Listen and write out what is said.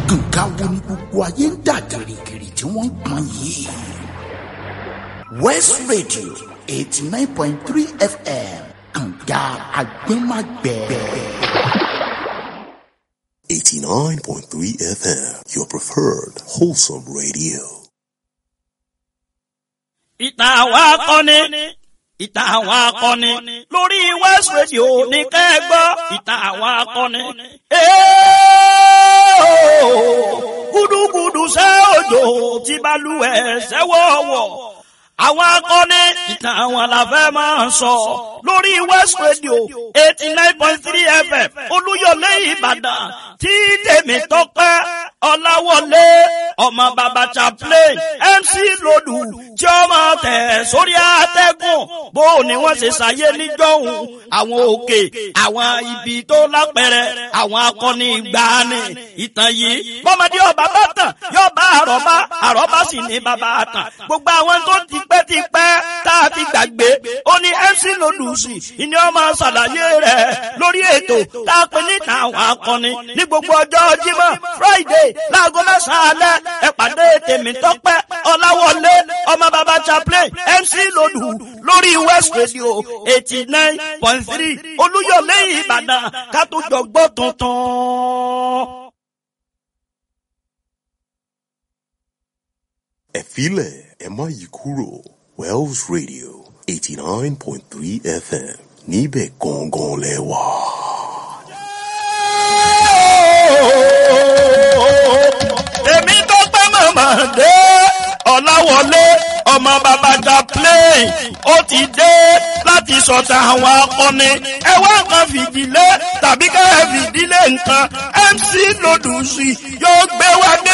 nǹkan wo ni gbogbo ayé ń dà gìrìgìrì tí wọ́n ń pọn yìí. west radio eighty nine point three fm kànga agbẹ́magbẹ́. 89.3 FM, your preferred wholesome radio. ìtàn àwọn akọni ìtàn àwọn akọni lórí west radio ní kẹ́gbọ́ ìtàn àwọn akọni. gúdúgúdú ṣẹ́ òjò tí balùwẹ̀ ṣẹ́wọ̀wọ̀ àwọn akọni ìtàn àwọn làfẹ́ máa ń sọ lórí west radio eighty nine point three fm olúyọlé ìbàdàn tí tèmi tọpẹ́ ọláwọlé ọmọ bàbá chaplain mc lòdù tí ó máa tẹ̀ sórí àtẹ́gùn bó ni wọ́n ṣe ṣàyé níjọ́hun àwọn òkè àwọn ibi tó lápẹ̀rẹ̀ àwọn akọni ìgbàanì ìtàn yìí bọ́mọdé ọba bá tàn yóò bá àrọ́bá àrọ́bá sì ní bàbá àtàn gbogbo àwọn tó ti pẹ́ ti pẹ́ tá a ti gbàgbé ó ní mc lòdùsì ìní ọmọ ṣàlàyé rẹ̀ lórí ètò tá a pè níta àwọn akọni ní gbogbo ọjọ́ jímọ̀ friday láago mẹ́sàn-án alẹ́ ẹ pàdé tèmi tọ́pẹ́ ọláwọlé ọmọ bàbá chaplain mc lòdù lórí west radio eighty nine point three olúyọ̀lé ìbàdàn ká tó jọ gbọ́ tuntun. Ẹ filẹ̀ ẹ má yí kúrò Wells Radio 89.3 FM níbẹ̀ gangan lẹ wà. èmi tó pẹ́ mọ̀mọ́ dé ọ̀làwọlé ọmọ bàbá chaplain ó ti dé láti sọ̀tà àwọn akọni ẹ wá nǹkan fìdílé tàbí ká ẹ fìdílé nǹkan mc lòdùsì yóò gbé wá dé.